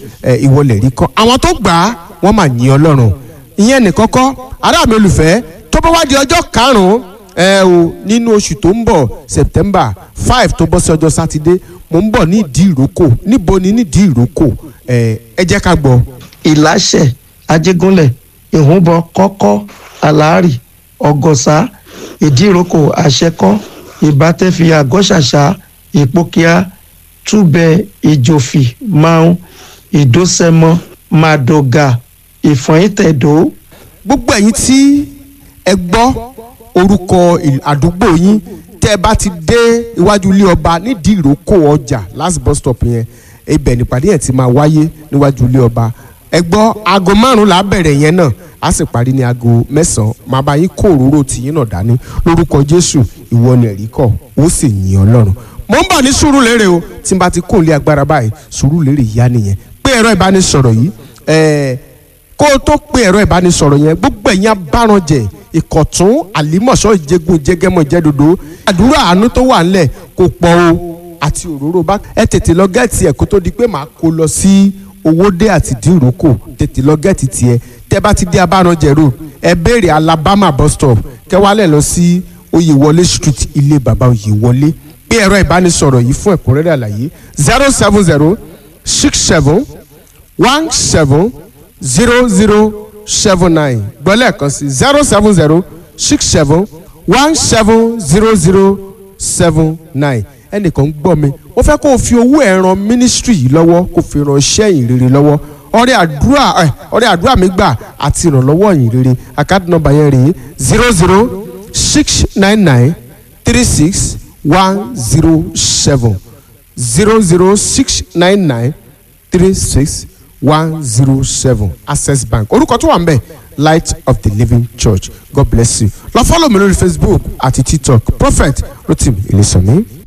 ẹ ìwọlẹ̀ rí kan àwọn tó gbà á wọ́n mà yìn ọlọ́run ìyẹn nìkan kọ́ ará mi olùfẹ́ tó bá wá di ọjọ́ karùn-ún ẹ o nínú oṣù tó ń bọ̀ september five tó bọ́ sí ọjọ́ sátidé mo ń bọ̀ ní ìdí ìrókò níbo ni ní ìdí ìrókò ẹ ẹ jẹ́ ká gbọ́. ìláṣẹ ajégúnlẹ̀ ìhúnbọ kọ́kọ́ àlàárì ọ̀gọ̀sá ìdíròkò àṣẹkọ́ ìbátẹ́fì àgọ́ṣàṣà ìpókíà túbẹ̀ ìjòfì máun ìdósẹ́mọ màdògà ìfọ̀yìntẹ̀dó. gbogbo ẹ̀yin tí ẹ gbọ́ orúkọ ìl- àdúgbò yín tẹ́ ẹ bá ti dé iwájú ilé ọba nídìí ìrókò ọjà last bus stop yẹn ibẹ̀ nípàdé yẹn ti máa wáyé níwájú ilé ọba ẹ gbọ́ aago márùn-ún là á bẹ̀rẹ̀ yẹn náà á sì parí ní aago mẹ́sàn-án máa bá yín kó òróró tìyín náà dání lórúkọ jésù ìwọ ni ẹ̀rí kọ̀ ó sì yìn ọlọ́run mo ń bọ̀ ní sùúrùlérè o tí n bá ti kó ilé agbára báyìí sùúrùlérè yá nìyẹn pé ẹ̀rọ ìbánisọ̀rọ̀ yìí ẹ̀ẹ́ kó o tó pe ẹ̀rọ ìbánisọ̀rọ̀ yẹn gbogbo ẹ̀yin abárànjẹ ìkọ̀tún àlímọ̀ṣọ́ ìjẹgun ìjẹgẹmọ ìjẹdodo àdúrà àánú tó wà ńlẹ̀ kò pọ̀ o àti òróró bá ẹ tètè lọ gẹ́ẹ̀tì ẹ̀ kó tó di pé màá kó lọ sí owódé àti dìrókò tètè lọ gẹ́ẹ̀tì tiẹ̀ tẹ́ bá ti dé abárànjẹ road ẹ béèrè alabama bus stop kẹwàálẹ̀ lọ sí oyèwọlé street ilé bàbá oyèwọlé pé ẹ̀rọ ìbánisọ̀rọ̀ yìí fún ẹ̀kúnrẹ́rẹ́ àlàyé zero seven zero six seven one seven zero zero seven nine gbọ́lẹ̀ kan sí zero seven zero six seven one seven zero zero seven nine ẹnìkan ń gbọ́ mi ó fẹ́ kó o fi owó ẹ̀ ran ministry yìí lọ́wọ́ kó o fi ran iṣẹ́ yìí rere lọ́wọ́ ọrẹ àdúrà ẹ ọrẹ àdúrà mi gbà àti ìrànlọ́wọ́ yìí rere àkáàdì nọ́mbà yẹn rèé zero zero six nine nine three six one zero seven zero zero six nine nine three six one zero seven access bank orúkọ tó wà ń bẹ̀ light of the living church god bless you lọ fọ́lọ̀ mi lórí facebook àti tiktok prophet rotimi elisomi.